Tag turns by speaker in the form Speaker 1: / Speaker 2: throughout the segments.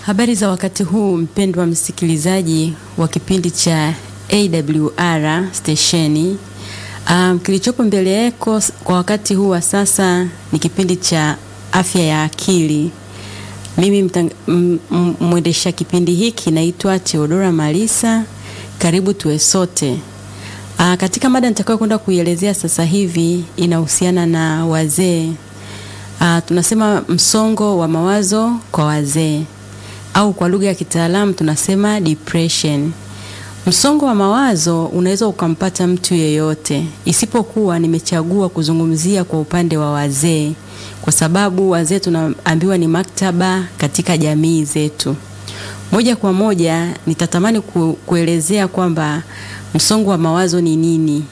Speaker 1: Habari za wakati huu mpendwa msikilizaji wa kipindi cha AWR stesheni. Um, kilichopo mbele yako kwa wakati huu wa sasa ni kipindi cha afya ya akili. Mimi mwendesha kipindi hiki naitwa Theodora Malisa. Karibu tuwe sote. Uh, katika mada nitakayo kwenda kuielezea sasa hivi inahusiana na wazee. Uh, tunasema msongo wa mawazo kwa wazee au kwa lugha ya kitaalamu tunasema depression. Msongo wa mawazo unaweza ukampata mtu yeyote, isipokuwa nimechagua kuzungumzia kwa upande wa wazee, kwa sababu wazee tunaambiwa ni maktaba katika jamii zetu. Moja kwa moja nitatamani ku, kuelezea kwamba msongo wa mawazo ni nini,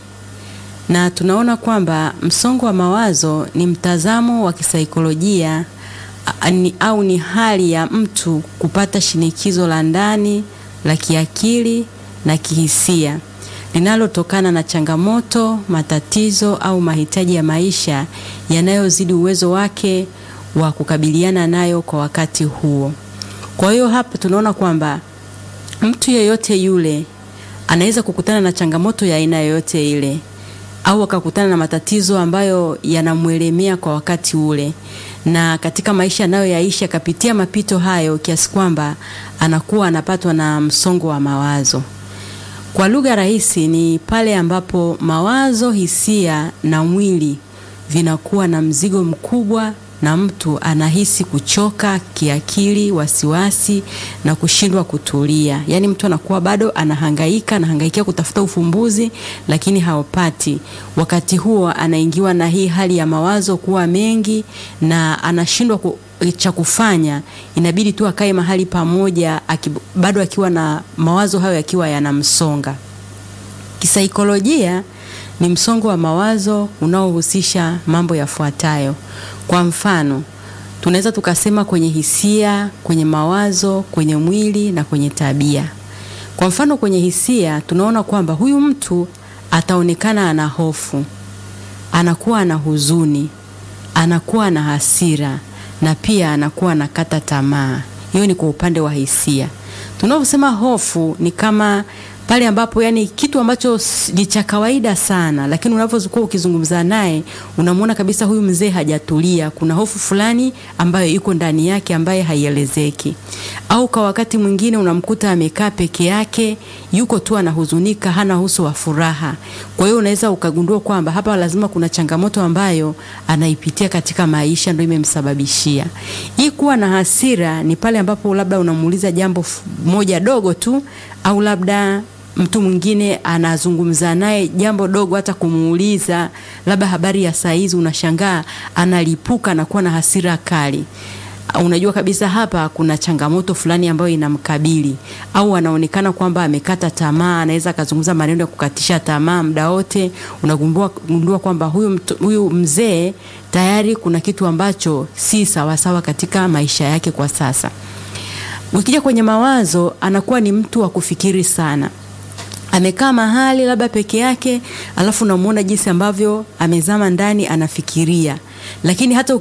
Speaker 1: na tunaona kwamba msongo wa mawazo ni mtazamo wa kisaikolojia ni, au ni hali ya mtu kupata shinikizo la ndani la kiakili na kihisia linalotokana na changamoto, matatizo au mahitaji ya maisha yanayozidi uwezo wake wa kukabiliana nayo kwa wakati huo. Kwa hiyo hapa tunaona kwamba mtu yeyote yule anaweza kukutana na changamoto ya aina yoyote ile au akakutana na matatizo ambayo yanamwelemea kwa wakati ule na katika maisha anayoyaishi akapitia mapito hayo kiasi kwamba anakuwa anapatwa na msongo wa mawazo. Kwa lugha rahisi, ni pale ambapo mawazo, hisia na mwili vinakuwa na mzigo mkubwa na mtu anahisi kuchoka kiakili, wasiwasi na kushindwa kutulia. Yaani mtu anakuwa bado anahangaika, anahangaikia kutafuta ufumbuzi lakini haupati. Wakati huo anaingiwa na hii hali ya mawazo kuwa mengi na anashindwa ku, cha kufanya, inabidi tu akae mahali pamoja aki, bado akiwa na mawazo hayo yakiwa yanamsonga. Kisaikolojia ni msongo wa mawazo unaohusisha mambo yafuatayo. Kwa mfano, tunaweza tukasema kwenye hisia, kwenye mawazo, kwenye mwili na kwenye tabia. Kwa mfano, kwenye hisia tunaona kwamba huyu mtu ataonekana ana hofu, anakuwa ana huzuni, anakuwa na hasira na pia anakuwa anakata tamaa. Hiyo ni kwa upande wa hisia. Tunaposema hofu ni kama pale ambapo yani kitu ambacho ni cha kawaida sana, lakini unapokuwa ukizungumza naye unamwona kabisa huyu mzee hajatulia. Kuna hofu fulani ambayo iko ndani yake ambaye haielezeki. Au kwa wakati mwingine unamkuta amekaa peke yake, yuko tu anahuzunika, hana uso wa furaha. Kwa hiyo unaweza ukagundua kwamba hapa lazima kuna changamoto ambayo anaipitia katika maisha, ndio imemsababishia hii. Kuwa na hasira ni pale ambapo labda unamuuliza jambo moja dogo tu au labda mtu mwingine anazungumza naye jambo dogo, hata kumuuliza labda habari ya saa hizi, unashangaa analipuka na kuwa na hasira kali. Unajua kabisa hapa kuna changamoto fulani ambayo inamkabili, au anaonekana kwamba amekata tamaa, anaweza akazungumza maneno ya kukatisha tamaa muda wote. Unagundua kwamba huyu, huyu mzee tayari kuna kitu ambacho si sawasawa katika maisha yake kwa sasa. Ukija kwenye mawazo, anakuwa ni mtu wa kufikiri sana amekaa mahali labda peke yake, alafu unamuona jinsi ambavyo amezama ndani anafikiria, lakini hata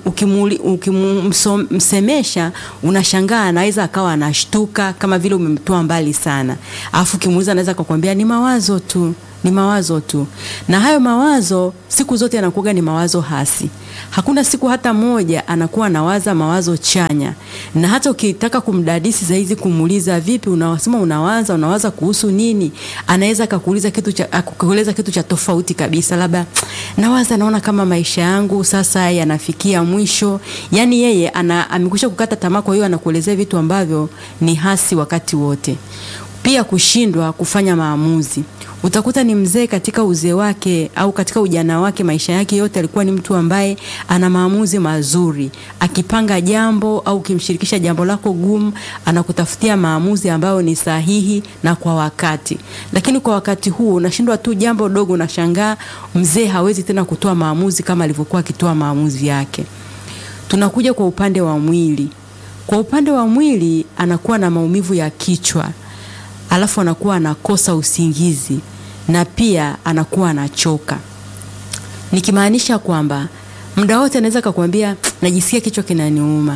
Speaker 1: ukimsemesha unashangaa, anaweza akawa anashtuka kama vile umemtoa mbali sana, alafu ukimuuliza anaweza kukwambia ni mawazo tu ni mawazo tu. Na hayo mawazo siku zote anakuwa ni mawazo hasi. Hakuna siku hata moja anakuwa anawaza mawazo chanya. Na hata ukitaka kumdadisi zaidi, kumuuliza vipi, unasema unawaza unawaza kuhusu nini, anaweza akakuuliza kitu cha akueleza kitu cha tofauti kabisa, labda nawaza, naona kama maisha yangu sasa yanafikia mwisho. Yani yeye ana amekwisha kukata tamaa, kwa hiyo anakuelezea vitu ambavyo ni hasi wakati wote. Pia kushindwa kufanya maamuzi. Utakuta ni mzee katika uzee wake au katika ujana wake, maisha yake yote alikuwa ni mtu ambaye ana maamuzi mazuri. Akipanga jambo au ukimshirikisha jambo lako gumu, anakutafutia maamuzi ambayo ni sahihi na kwa wakati. Lakini kwa wakati huo unashindwa tu jambo dogo, unashangaa mzee hawezi tena kutoa maamuzi kama alivyokuwa akitoa maamuzi yake. Tunakuja kwa upande wa mwili. Kwa upande wa mwili anakuwa na maumivu ya kichwa, alafu anakuwa anakosa usingizi na pia anakuwa anachoka, nikimaanisha kwamba muda wote anaweza akakwambia najisikia kichwa kinaniuma,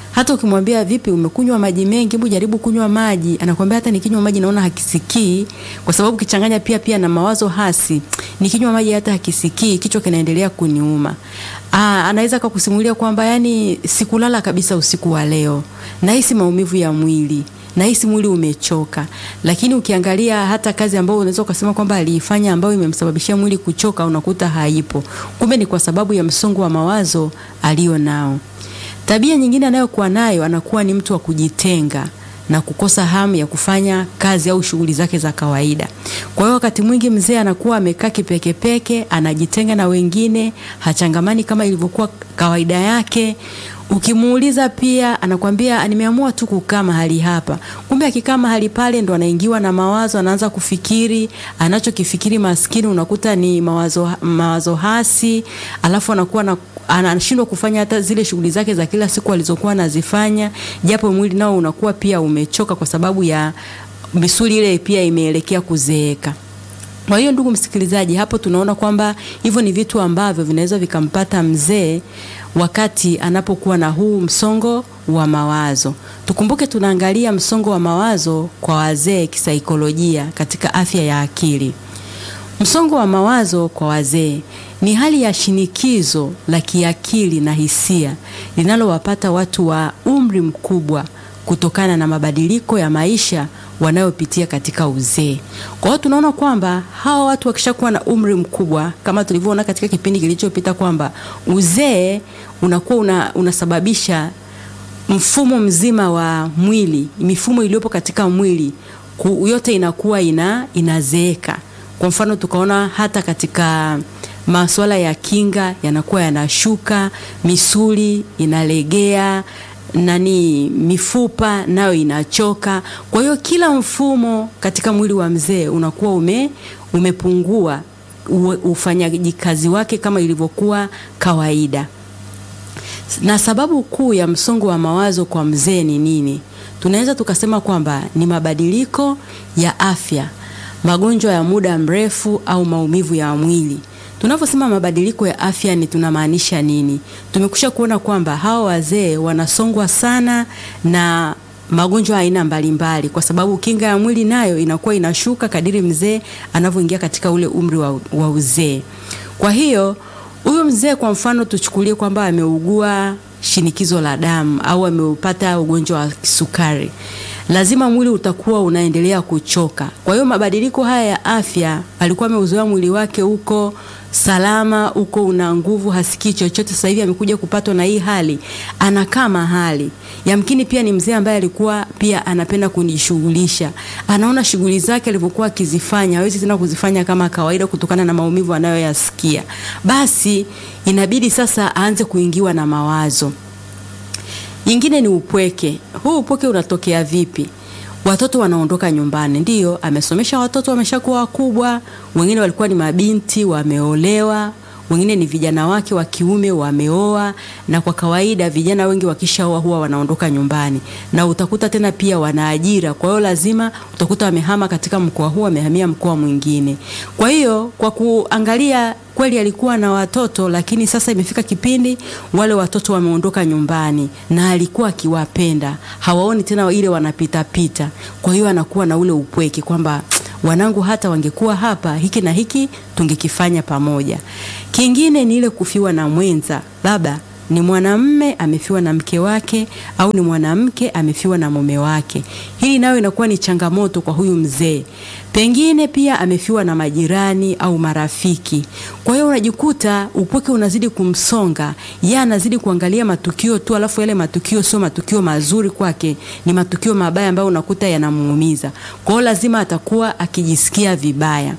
Speaker 1: Hata ukimwambia vipi, umekunywa maji mengi, hebu jaribu kunywa maji, anakwambia hata nikinywa maji naona hakisikii, kwa sababu kichanganya pia pia na mawazo hasi, nikinywa maji hata hakisikii, kichwa kinaendelea kuniuma. Aa, anaweza kukusimulia kwamba yani sikulala kabisa usiku wa leo, nahisi maumivu ya mwili nahisi mwili umechoka. Lakini ukiangalia hata kazi ambayo unaweza ukasema kwamba aliifanya ambayo imemsababishia mwili kuchoka, unakuta haipo. Kumbe ni kwa sababu ya msongo wa mawazo alio nao. Tabia nyingine anayokuwa nayo, anakuwa ni mtu wa kujitenga na kukosa hamu ya kufanya kazi au shughuli zake za kawaida. Kwa hiyo wakati mwingi mzee anakuwa amekaa kipekepeke, anajitenga na wengine, hachangamani kama ilivyokuwa kawaida yake. Ukimuuliza pia anakwambia nimeamua tu kukaa mahali hapa. Kumbe akikaa mahali pale ndo anaingiwa na mawazo, anaanza kufikiri, anachokifikiri maskini unakuta ni mawazo, mawazo hasi, alafu anakuwa na anashindwa kufanya hata zile shughuli zake za kila siku alizokuwa anazifanya, japo mwili nao unakuwa pia umechoka kwa sababu ya misuli ile pia imeelekea kuzeeka. Kwa hiyo ndugu msikilizaji, hapo tunaona kwamba hivyo ni vitu ambavyo vinaweza vikampata mzee wakati anapokuwa na huu msongo wa mawazo. Tukumbuke tunaangalia msongo wa mawazo kwa wazee kisaikolojia katika afya ya akili. Msongo wa mawazo kwa wazee ni hali ya shinikizo la kiakili na hisia linalowapata watu wa umri mkubwa kutokana na mabadiliko ya maisha wanayopitia katika uzee. Kwa hiyo tunaona kwamba hawa watu wakishakuwa na umri mkubwa, kama tulivyoona katika kipindi kilichopita, kwamba uzee unakuwa una, unasababisha mfumo mzima wa mwili, mifumo iliyopo katika mwili ku, yote inakuwa ina inazeeka. Kwa mfano tukaona hata katika masuala ya kinga yanakuwa yanashuka, misuli inalegea nani mifupa nayo inachoka. Kwa hiyo kila mfumo katika mwili wa mzee unakuwa ume, umepungua ufanyaji kazi wake kama ilivyokuwa kawaida. Na sababu kuu ya msongo wa mawazo kwa mzee ni nini? Tunaweza tukasema kwamba ni mabadiliko ya afya, magonjwa ya muda mrefu au maumivu ya mwili. Tunaposema mabadiliko ya afya ni tunamaanisha nini? Tumekusha kuona kwamba hawa wazee wanasongwa sana na magonjwa aina mbalimbali, kwa sababu kinga ya mwili nayo inakuwa inashuka kadiri mzee anavyoingia katika ule umri wa, wa uzee. Kwa hiyo huyu mzee kwa mfano tuchukulie kwamba ameugua shinikizo la damu au ameupata ugonjwa wa kisukari, lazima mwili utakuwa unaendelea kuchoka. Kwa hiyo mabadiliko haya ya afya, alikuwa ameuzoea mwili wake huko salama, huko una nguvu, hasikii chochote. Sasa hivi amekuja kupatwa na hii hali, anakaa mahali. Yamkini pia ni mzee ambaye alikuwa pia anapenda kujishughulisha, anaona shughuli zake alivyokuwa akizifanya hawezi tena kuzifanya kama kawaida kutokana na maumivu anayoyasikia. Basi inabidi sasa aanze kuingiwa na mawazo. Nyingine ni upweke. Huu upweke unatokea vipi? Watoto wanaondoka nyumbani, ndiyo amesomesha watoto, wameshakuwa wakubwa, wengine walikuwa ni mabinti wameolewa, wengine ni vijana wake wa kiume wameoa, na kwa kawaida vijana wengi wakishaoa huwa wanaondoka nyumbani, na utakuta tena pia wana ajira. Kwa hiyo lazima utakuta wamehama katika mkoa huu, wamehamia mkoa mwingine. Kwa hiyo kwa kuangalia kweli alikuwa na watoto lakini sasa imefika kipindi wale watoto wameondoka nyumbani, na alikuwa akiwapenda, hawaoni tena ile wanapita pita. Kwa hiyo anakuwa na ule upweke kwamba wanangu hata wangekuwa hapa, hiki na hiki tungekifanya pamoja. Kingine ni ile kufiwa na mwenza, labda ni mwanamme amefiwa na mke wake au ni mwanamke amefiwa na mume wake. Hili nayo inakuwa ni changamoto kwa huyu mzee. Pengine pia amefiwa na majirani au marafiki. Kwa hiyo unajikuta upweke unazidi kumsonga, yeye anazidi kuangalia matukio tu, alafu yale matukio sio matukio mazuri kwake, ni matukio mabaya ambayo unakuta yanamuumiza. Kwa hiyo lazima atakuwa akijisikia vibaya.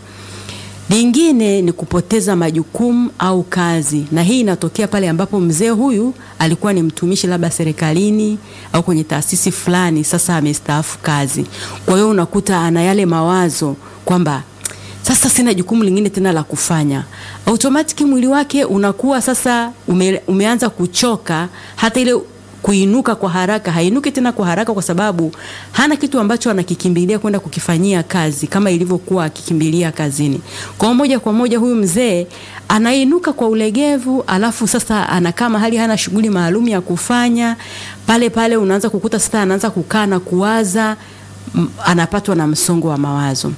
Speaker 1: Lingine ni kupoteza majukumu au kazi, na hii inatokea pale ambapo mzee huyu alikuwa ni mtumishi labda serikalini au kwenye taasisi fulani, sasa amestaafu kazi. Kwa hiyo unakuta ana yale mawazo kwamba sasa sina jukumu lingine tena la kufanya. Automatic mwili wake unakuwa sasa ume, umeanza kuchoka, hata ile kuinuka kwa haraka, hainuki tena kwa haraka kwa sababu hana kitu ambacho anakikimbilia kwenda kukifanyia kazi kama ilivyokuwa akikimbilia kazini. Kwa moja kwa moja huyu mzee anainuka kwa ulegevu, alafu sasa anakaa mahali hana shughuli maalum ya kufanya. Pale pale unaanza kukuta sasa anaanza kukaa na kuwaza, anapatwa na msongo wa mawazo.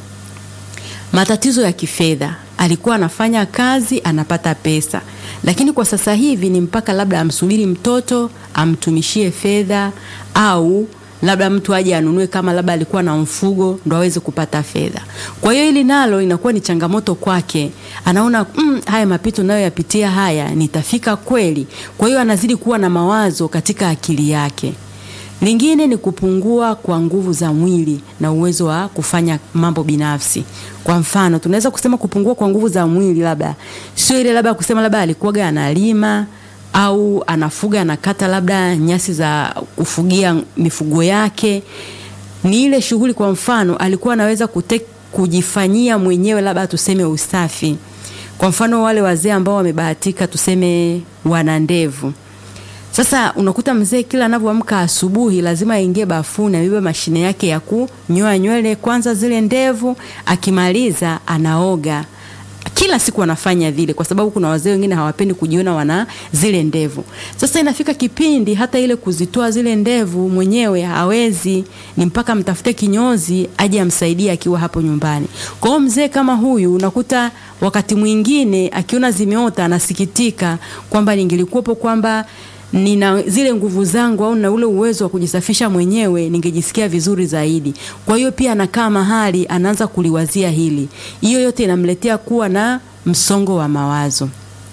Speaker 1: Matatizo ya kifedha, alikuwa anafanya kazi anapata pesa, lakini kwa sasa hivi ni mpaka labda amsubiri mtoto amtumishie fedha, au labda mtu aje anunue, kama labda alikuwa na mfugo ndo aweze kupata fedha. Kwa hiyo hili nalo inakuwa ni changamoto kwake, anaona mm, haya mapito nayo yapitia haya, nitafika kweli? Kwa hiyo anazidi kuwa na mawazo katika akili yake. Lingine ni kupungua kwa nguvu za mwili na uwezo wa kufanya mambo binafsi. Kwa mfano, tunaweza kusema kupungua kwa nguvu za mwili, labda sio ile labda kusema labda alikuwaga analima au anafuga anakata labda nyasi za kufugia mifugo yake. Ni ile shughuli, kwa mfano, alikuwa anaweza kute, kujifanyia mwenyewe labda tuseme usafi. Kwa mfano, wale wazee ambao wamebahatika tuseme wana ndevu sasa unakuta mzee kila anavyoamka asubuhi lazima aingie bafuni, abebe mashine yake ya kunyoa nywele kwanza zile ndevu, akimaliza anaoga. Kila siku anafanya vile, kwa sababu kuna wazee wengine hawapendi kujiona wana zile ndevu. Sasa inafika kipindi hata ile kuzitoa zile ndevu mwenyewe hawezi, ni mpaka mtafute kinyozi aje amsaidie akiwa hapo nyumbani. Kwa hiyo mzee kama huyu unakuta wakati mwingine akiona zimeota anasikitika kwamba ningelikuwepo kwamba nina zile nguvu zangu au na ule uwezo wa kujisafisha mwenyewe ningejisikia vizuri zaidi. Kwa hiyo pia anakaa mahali anaanza kuliwazia hili. Hiyo yote inamletea kuwa na msongo wa mawazo.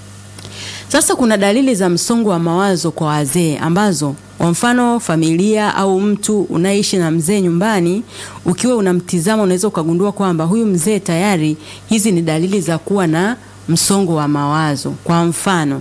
Speaker 1: Sasa kuna dalili za msongo wa mawazo kwa wazee ambazo kwa mfano familia au mtu unaishi na mzee nyumbani, ukiwa unamtizama unaweza ukagundua kwamba huyu mzee tayari, hizi ni dalili za kuwa na msongo wa mawazo. Kwa mfano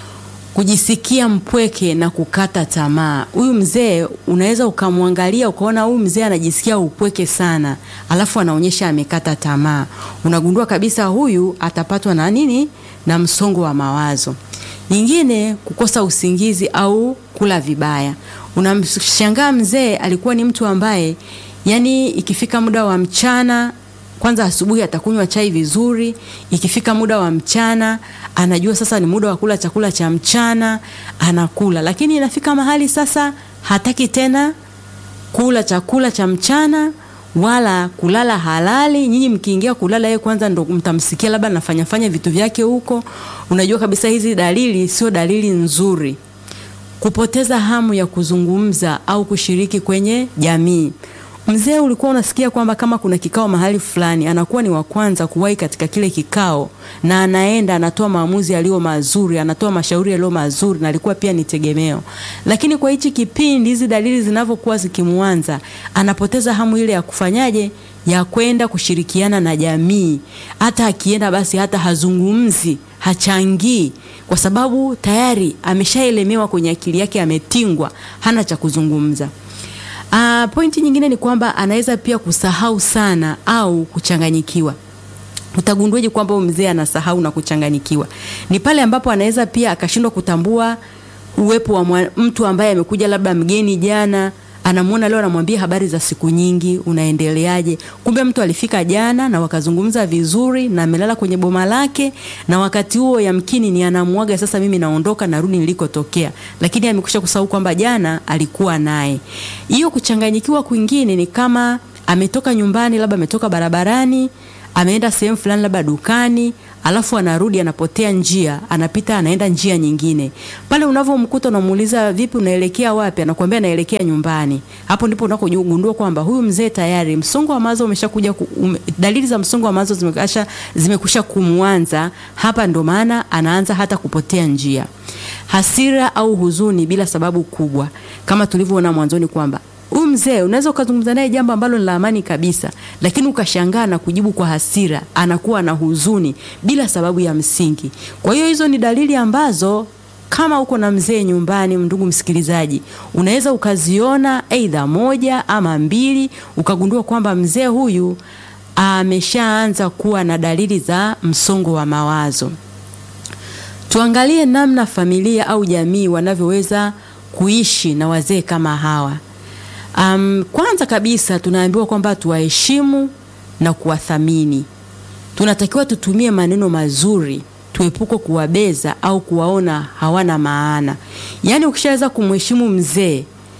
Speaker 1: kujisikia mpweke na kukata tamaa. Huyu mzee unaweza ukamwangalia ukaona huyu mzee anajisikia upweke sana, alafu anaonyesha amekata tamaa. Unagundua kabisa huyu atapatwa na nini? Na msongo wa mawazo. Nyingine, kukosa usingizi au kula vibaya. Unamshangaa mzee alikuwa ni mtu ambaye yani, ikifika muda wa mchana kwanza asubuhi atakunywa chai vizuri. Ikifika muda wa mchana anajua sasa ni muda wa kula chakula cha mchana, anakula. Lakini inafika mahali sasa hataki tena kula chakula cha mchana wala kulala halali. Nyinyi mkiingia kulala, yeye kwanza ndo mtamsikia labda anafanya fanya vitu vyake huko. Unajua kabisa hizi dalili sio dalili nzuri. Kupoteza hamu ya kuzungumza au kushiriki kwenye jamii. Mzee ulikuwa unasikia kwamba kama kuna kikao mahali fulani, anakuwa ni wa kwanza kuwahi katika kile kikao, na anaenda anatoa maamuzi yaliyo mazuri, anatoa mashauri yaliyo mazuri, na alikuwa pia ni tegemeo. Lakini kwa hichi kipindi, hizi dalili zinavyokuwa zikimwanza, anapoteza hamu ile ya kufanyaje, ya kwenda kushirikiana na jamii. Hata akienda basi, hata hazungumzi, hachangii, kwa sababu tayari ameshaelemewa kwenye akili yake, ametingwa, hana cha kuzungumza. Uh, pointi nyingine ni kwamba anaweza pia kusahau sana au kuchanganyikiwa. Utagunduaje kwamba huyu mzee anasahau na kuchanganyikiwa? Ni pale ambapo anaweza pia akashindwa kutambua uwepo wa mtu ambaye amekuja labda mgeni jana, anamwona leo, anamwambia habari za siku nyingi, unaendeleaje? Kumbe mtu alifika jana na wakazungumza vizuri na amelala kwenye boma lake, na wakati huo yamkini ni anamwaga sasa, mimi naondoka, narudi nilikotokea, lakini amekusha kusahau kwamba jana alikuwa naye. Hiyo kuchanganyikiwa kwingine ni kama ametoka nyumbani, labda ametoka barabarani ameenda sehemu fulani labda dukani, alafu anarudi anapotea njia, anapita anaenda njia nyingine. Pale unavyomkuta unamuuliza, vipi, unaelekea wapi? Anakuambia naelekea nyumbani. Hapo ndipo unakogundua kwamba huyu mzee tayari msongo wa mawazo umeshakuja, um, dalili za msongo wa mawazo zimekasha zimekusha kumwanza. Hapa ndo maana anaanza hata kupotea njia. Hasira au huzuni bila sababu kubwa, kama tulivyoona mwanzoni kwamba huyu mzee unaweza ukazungumza naye jambo ambalo ni la amani kabisa, lakini ukashangaa na kujibu kwa hasira, anakuwa na huzuni bila sababu ya msingi. Kwa hiyo hizo ni dalili ambazo kama uko na mzee nyumbani, ndugu msikilizaji, unaweza ukaziona aidha moja ama mbili, ukagundua kwamba mzee huyu ameshaanza kuwa na dalili za msongo wa mawazo. Tuangalie namna familia au jamii wanavyoweza kuishi na wazee kama hawa? Um, kwanza kabisa tunaambiwa kwamba tuwaheshimu na kuwathamini. Tunatakiwa tutumie maneno mazuri, tuepuke kuwabeza au kuwaona hawana maana. Yaani ukishaweza kumheshimu mzee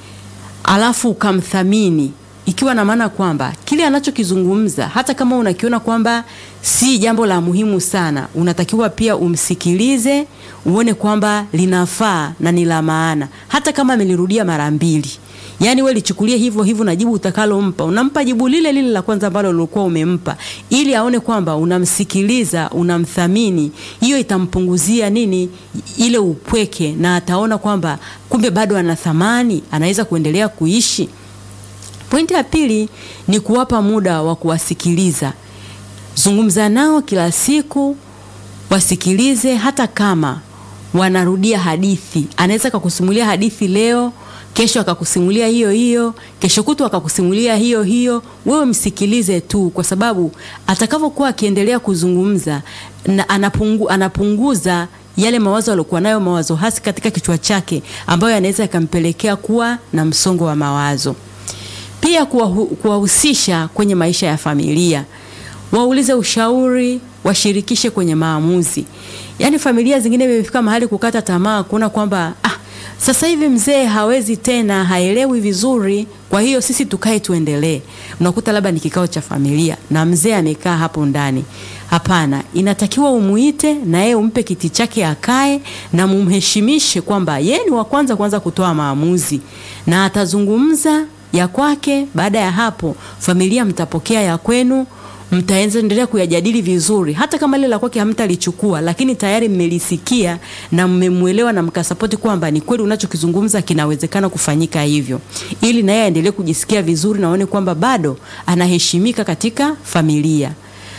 Speaker 1: alafu ukamthamini ikiwa na maana kwamba kile anachokizungumza hata kama unakiona kwamba si jambo la muhimu sana, unatakiwa pia umsikilize, uone kwamba linafaa na ni la maana, hata kama amelirudia mara mbili. Yaani we lichukulie hivyo hivyo na jibu utakalompa, unampa jibu lile lile la kwanza ambalo ulikuwa umempa, ili aone kwamba unamsikiliza, unamthamini. Hiyo itampunguzia nini ile upweke, na ataona kwamba kumbe bado ana thamani, anaweza kuendelea kuishi. Pointi ya pili ni kuwapa muda wa kuwasikiliza. Zungumza nao kila siku, wasikilize. Hata kama wanarudia hadithi, anaweza akakusimulia hadithi leo, kesho akakusimulia hiyo hiyo, kesho kutu akakusimulia hiyo hiyo. Wewe msikilize tu, kwa sababu atakavyokuwa akiendelea kuzungumza na anapungu, anapunguza yale mawazo aliyokuwa nayo, mawazo hasi katika kichwa chake, ambayo yanaweza yakampelekea kuwa na msongo wa mawazo. Pia kuwahusisha kwenye maisha ya familia, waulize ushauri, washirikishe kwenye maamuzi. Yaani familia zingine imefika mahali kukata tamaa, kuona kwamba ah, sasa hivi mzee hawezi tena, haelewi vizuri, kwa hiyo sisi tukae tuendelee. Unakuta labda ni kikao cha familia na mzee amekaa hapo ndani. Hapana, inatakiwa umuite na yeye umpe kiti chake akae na mumheshimishe kwamba yeye ni wa kwanza kwanza kutoa maamuzi na atazungumza ya kwake. Baada ya hapo, familia mtapokea ya kwenu, mtaendelea kuyajadili vizuri. Hata kama lile la kwake hamtalichukua, lakini tayari mmelisikia na mmemwelewa na mkasapoti kwamba ni kweli unachokizungumza kinawezekana kufanyika hivyo, ili naye aendelee kujisikia vizuri na aone kwamba bado anaheshimika katika familia.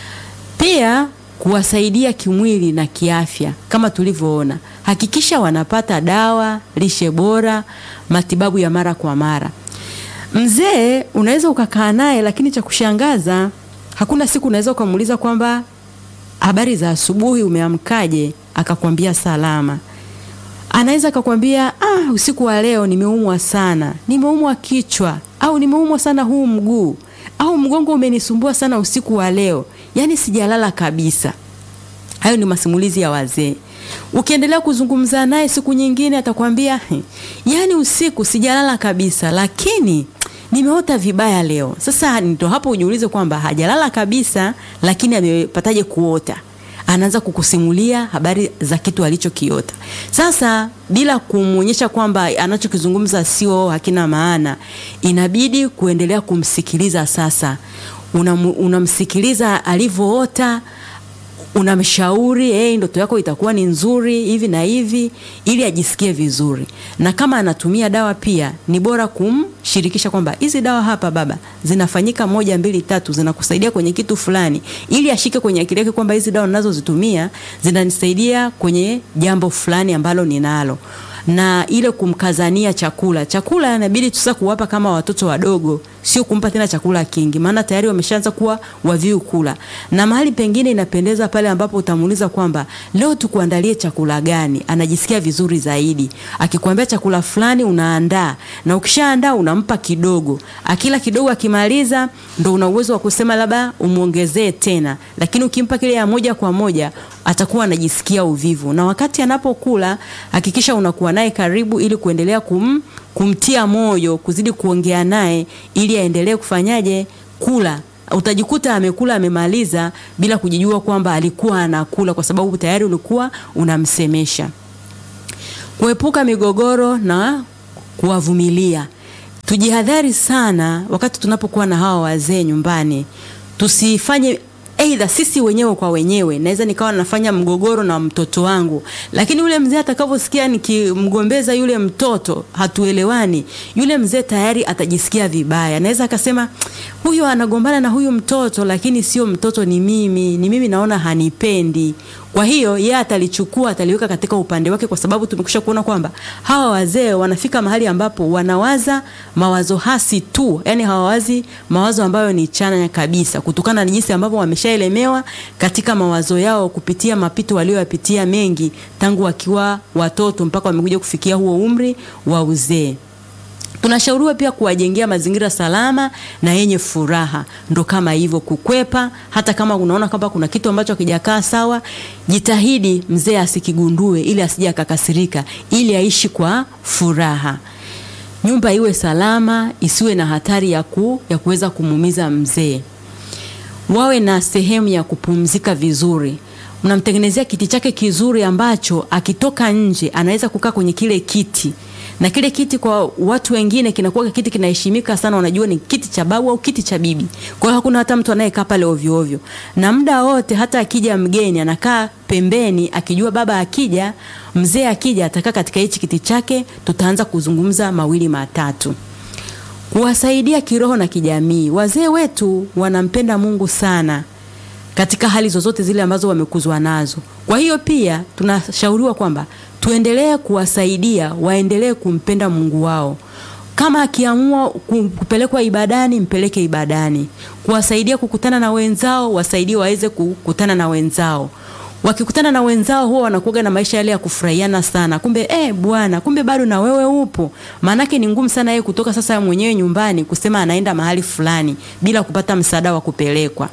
Speaker 1: Pia kuwasaidia kimwili na kiafya, kama tulivyoona, hakikisha wanapata dawa, lishe bora, matibabu ya mara kwa mara. Mzee unaweza ukakaa naye, lakini cha kushangaza, hakuna siku unaweza ukamuuliza kwamba habari za asubuhi, umeamkaje? Akakwambia salama. Anaweza akakwambia ah, usiku wa leo nimeumwa sana, nimeumwa kichwa, au nimeumwa sana huu mguu, au mgongo umenisumbua sana usiku wa leo, yaani sijalala kabisa. Hayo ni masimulizi ya wazee. Ukiendelea kuzungumza naye siku nyingine atakwambia yaani usiku sijalala kabisa, lakini nimeota vibaya leo. Sasa ndio hapo ujiulize kwamba hajalala kabisa, lakini amepataje kuota? Anaanza kukusimulia habari za kitu alichokiota. Sasa bila kumwonyesha kwamba anachokizungumza sio hakina maana, inabidi kuendelea kumsikiliza. Sasa unamsikiliza una alivyoota unamshauri hey, ndoto yako itakuwa ni nzuri hivi na hivi, ili ajisikie vizuri. Na kama anatumia dawa pia ni bora kumshirikisha kwamba hizi dawa hapa baba zinafanyika moja mbili tatu, zinakusaidia kwenye kitu fulani, ili ashike kwenye akili yake kwamba hizi dawa ninazozitumia zinanisaidia kwenye jambo fulani ambalo ninalo na ile kumkazania chakula. Chakula inabidi tusa kuwapa kama watoto wadogo, sio kumpa tena chakula kingi, maana tayari wameshaanza kuwa waviu kula. Na mahali pengine inapendeza pale ambapo utamuuliza kwamba leo tukuandalie chakula gani, anajisikia vizuri zaidi. Akikwambia chakula fulani unaandaa, na ukishaandaa unampa kidogo, akila kidogo, akimaliza ndo una uwezo wa kusema labda umuongezee tena, lakini ukimpa kile ya moja kwa moja atakuwa anajisikia uvivu. Na wakati anapokula hakikisha unakuwa naye karibu, ili kuendelea kum, kumtia moyo, kuzidi kuongea naye ili aendelee kufanyaje kula. Utajikuta amekula amemaliza bila kujijua kwamba alikuwa anakula, kwa sababu tayari ulikuwa unamsemesha. Kuepuka migogoro na kuwavumilia. Tujihadhari sana wakati tunapokuwa na hawa wazee nyumbani, tusifanye Aidha sisi wenyewe kwa wenyewe, naweza nikawa nafanya mgogoro na mtoto wangu, lakini yule mzee atakavyosikia nikimgombeza yule mtoto, hatuelewani, yule mzee tayari atajisikia vibaya. Naweza akasema huyu anagombana na huyu mtoto, lakini sio mtoto, ni mimi, ni mimi naona hanipendi. Kwa hiyo yeye atalichukua ataliweka katika upande wake, kwa sababu tumekwisha kuona kwamba hawa wazee wanafika mahali ambapo wanawaza mawazo hasi tu, yani hawawazi mawazo ambayo ni chanya kabisa, kutokana na jinsi ambavyo wamesha wameshaelemewa katika mawazo yao kupitia mapito walioyapitia mengi tangu wakiwa watoto mpaka wamekuja kufikia huo umri wa uzee. Tunashauriwa pia kuwajengea mazingira salama na yenye furaha, ndo kama hivyo kukwepa. Hata kama unaona kwamba kuna kitu ambacho hakijakaa sawa, jitahidi mzee asikigundue, ili asije akakasirika, ili aishi kwa furaha. Nyumba iwe salama, isiwe na hatari ya ku, ya kuweza kumuumiza mzee. Wawe na sehemu ya kupumzika vizuri mnamtengenezea kiti chake kizuri ambacho akitoka nje anaweza kukaa kwenye kile kiti na kile kiti kwa watu wengine kinakuwa kiti kinaheshimika sana, wanajua ni kiti cha babu au kiti cha bibi. Kwa hiyo hakuna hata mtu anayekaa pale ovyo ovyo, na muda wote, hata akija mgeni anakaa pembeni, akijua baba akija, mzee akija, atakaa katika hichi kiti chake, tutaanza kuzungumza mawili matatu kuwasaidia kiroho na kijamii. Wazee wetu wanampenda Mungu sana katika hali zozote zile ambazo wamekuzwa nazo. Kwa hiyo pia tunashauriwa kwamba tuendelee kuwasaidia waendelee kumpenda Mungu wao. Kama akiamua kupelekwa ibadani, mpeleke ibadani. Kuwasaidia kukutana na wenzao, wasaidie waweze kukutana na wenzao. Wakikutana na wenzao huwa wanakuwa na maisha yale ya kufurahiana sana. Kumbe eh, bwana, kumbe bado na wewe upo. Maanake ni ngumu sana yeye kutoka sasa mwenyewe nyumbani kusema anaenda mahali fulani bila kupata msaada wa kupelekwa.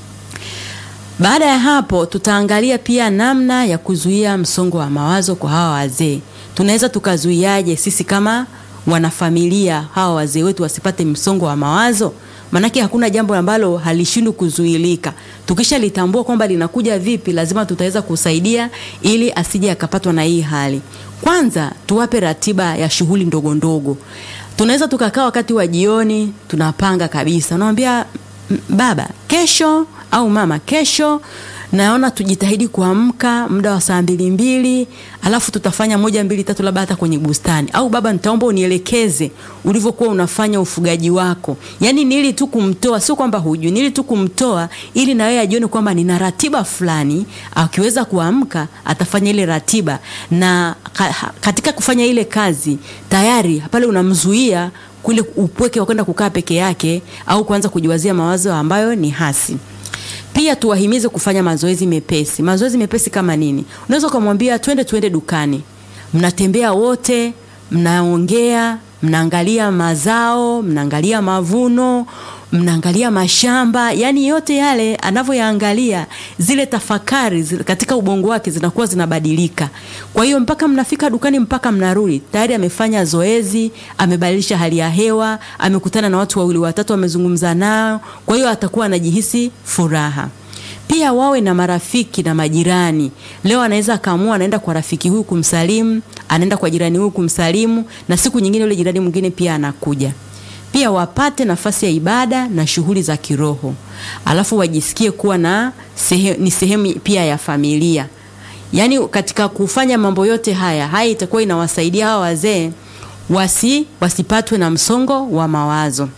Speaker 1: Baada ya hapo tutaangalia pia namna ya kuzuia msongo wa mawazo kwa hawa wazee. Tunaweza tukazuiaje sisi kama wanafamilia hawa wazee wetu wasipate msongo wa mawazo? Maanake hakuna jambo ambalo halishindwi kuzuilika. Tukishalitambua kwamba linakuja vipi, lazima tutaweza kusaidia ili asije akapatwa na hii hali. Kwanza tuwape ratiba ya shughuli ndogo ndogo. Tunaweza tukakaa wakati wa jioni, tunapanga kabisa, unamwambia baba, kesho au mama, kesho naona tujitahidi kuamka muda wa saa mbili mbili, alafu tutafanya moja mbili tatu, labda hata kwenye bustani. Au baba, nitaomba unielekeze ulivyokuwa unafanya ufugaji wako. Yani nili tu kumtoa, sio kwamba hujui, nili tu kumtoa ili na yeye ajione kwamba nina ratiba fulani. Akiweza kuamka atafanya ile ratiba, na katika kufanya ile kazi tayari pale unamzuia kule upweke wa kwenda kukaa peke yake au kuanza kujiwazia mawazo ambayo ni hasi. Pia tuwahimize kufanya mazoezi mepesi. Mazoezi mepesi kama nini? Unaweza ukamwambia twende twende dukani, mnatembea wote, mnaongea, mnaangalia mazao, mnaangalia mavuno, mnaangalia mashamba, yani yote yale anavyoyaangalia, zile tafakari zile katika ubongo wake zinakuwa zinabadilika. Kwa hiyo mpaka mnafika dukani, mpaka mnarudi, tayari amefanya zoezi, amebadilisha hali ya hewa, amekutana na watu wawili watatu, amezungumza nao, kwa hiyo atakuwa anajihisi furaha. Pia wawe na marafiki na majirani. Leo anaweza akaamua anaenda kwa rafiki huyu kumsalimu, anaenda kwa jirani huyu kumsalimu, na siku nyingine yule jirani mwingine pia anakuja pia wapate nafasi ya ibada na shughuli za kiroho, alafu wajisikie kuwa na sehe, ni sehemu pia ya familia. Yaani katika kufanya mambo yote haya haya itakuwa inawasaidia hawa wazee wasi wasipatwe na msongo wa mawazo.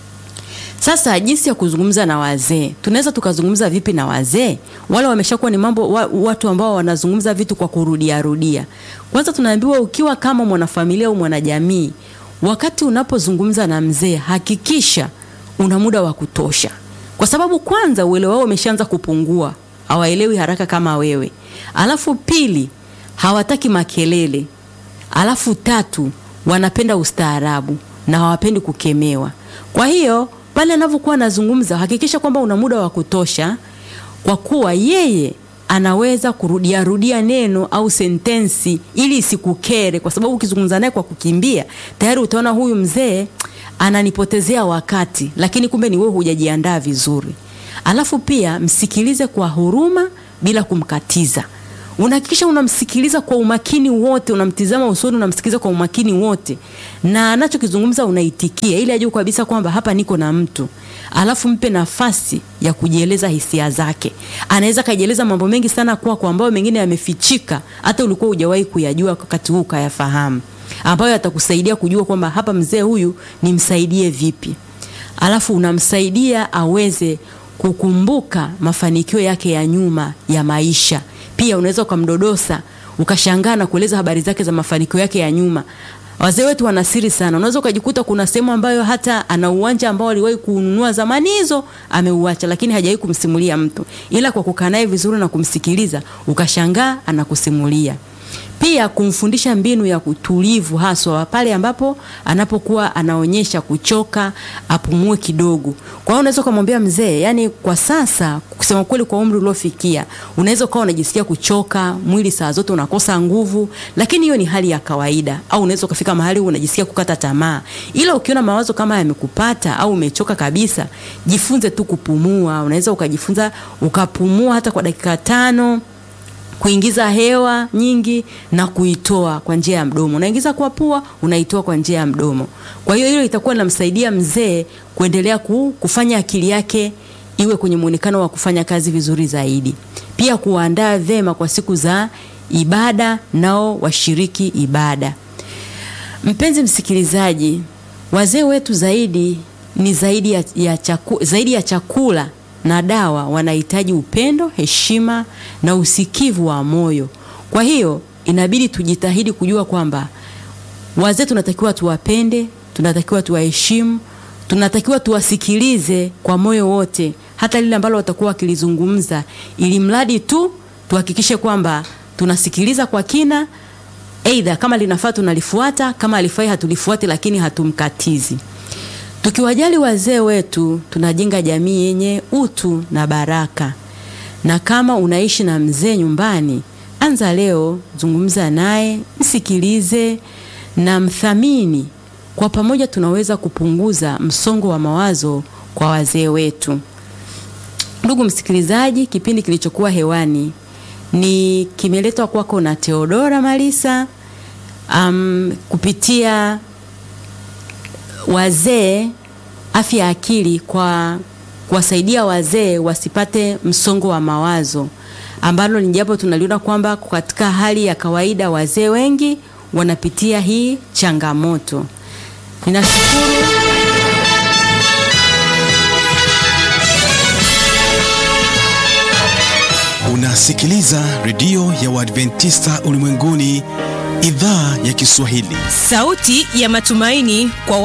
Speaker 1: Sasa jinsi ya kuzungumza na wazee, tunaweza tukazungumza vipi na wazee wale? Wameshakuwa ni mambo wa, watu ambao wanazungumza vitu kwa kurudia rudia. Kwanza tunaambiwa ukiwa kama mwanafamilia au mwanajamii wakati unapozungumza na mzee hakikisha una muda wa kutosha, kwa sababu kwanza uelewa wao umeshaanza kupungua, hawaelewi haraka kama wewe. Alafu pili, hawataki makelele. Alafu tatu, wanapenda ustaarabu na hawapendi kukemewa. Kwa hiyo pale anavyokuwa anazungumza, hakikisha kwamba una muda wa kutosha, kwa kuwa yeye anaweza kurudia rudia neno au sentensi ili isikukere, kwa sababu ukizungumza naye kwa kukimbia tayari utaona huyu mzee ananipotezea wakati, lakini kumbe ni wewe hujajiandaa vizuri. Alafu pia msikilize kwa huruma bila kumkatiza. Unahakikisha unamsikiliza kwa umakini wote, unamtizama usoni, unamsikiliza kwa umakini wote, na anachokizungumza unaitikia, ili ajue kabisa kwamba hapa niko na mtu. Alafu mpe nafasi ya kujieleza hisia zake. Anaweza kajieleza mambo mengi sana kwako, ambayo mengine yamefichika, hata ulikuwa hujawahi kuyajua wakati huu ukayafahamu, ambayo atakusaidia kujua kwamba hapa mzee huyu nimsaidie vipi. Alafu unamsaidia aweze kukumbuka mafanikio yake ya nyuma ya maisha. Pia unaweza ukamdodosa ukashangaa na kueleza habari zake za mafanikio yake ya nyuma. Wazee wetu wana siri sana. Unaweza ukajikuta kuna sehemu ambayo hata ana uwanja ambao aliwahi kununua zamani hizo ameuacha, lakini hajawahi kumsimulia mtu, ila kwa kukaa naye vizuri na kumsikiliza ukashangaa anakusimulia. Pia kumfundisha mbinu ya utulivu, haswa pale ambapo anapokuwa anaonyesha kuchoka, apumue kidogo. Kwa hiyo unaweza ukamwambia mzee, yani kwa sasa, kusema kweli, kwa umri uliofikia, unaweza ukawa unajisikia kuchoka, mwili saa zote unakosa nguvu, lakini hiyo ni hali ya kawaida. Au unaweza ukafika mahali unajisikia kukata tamaa, ila ukiona mawazo kama yamekupata au umechoka kabisa, jifunze tu kupumua. Unaweza ukajifunza ukapumua hata kwa dakika tano kuingiza hewa nyingi na kuitoa kwa njia ya mdomo. Unaingiza kwa pua, unaitoa kwa njia ya mdomo. Kwa hiyo hilo itakuwa linamsaidia mzee kuendelea ku, kufanya akili yake iwe kwenye muonekano wa kufanya kazi vizuri zaidi. Pia kuandaa vema kwa siku za ibada, nao washiriki ibada. Mpenzi msikilizaji, wazee wetu zaidi ni zaidi ya, ya, chaku, zaidi ya chakula na dawa wanahitaji upendo, heshima na usikivu wa moyo. Kwa hiyo inabidi tujitahidi kujua kwamba wazee tunatakiwa tuwapende, tunatakiwa tuwaheshimu, tunatakiwa tuwasikilize kwa moyo wote, hata lile ambalo watakuwa wakilizungumza, ili mradi tu tuhakikishe kwamba tunasikiliza kwa kina, aidha kama linafaa tunalifuata, kama alifai hatulifuati, lakini hatumkatizi. Tukiwajali wazee wetu tunajenga jamii yenye utu na baraka. Na kama unaishi na mzee nyumbani, anza leo, zungumza naye, msikilize na mthamini. Kwa pamoja tunaweza kupunguza msongo wa mawazo kwa wazee wetu. Ndugu msikilizaji, kipindi kilichokuwa hewani ni kimeletwa kwako na Theodora Malisa um, kupitia wazee afya ya akili kwa kuwasaidia wazee wasipate msongo wa mawazo, ambalo ni jambo tunaliona kwamba katika hali ya kawaida wazee wengi wanapitia hii changamoto. Ninashukuru.
Speaker 2: Unasikiliza redio ya Waadventista ulimwenguni, idhaa ya Kiswahili,
Speaker 3: sauti ya matumaini kwa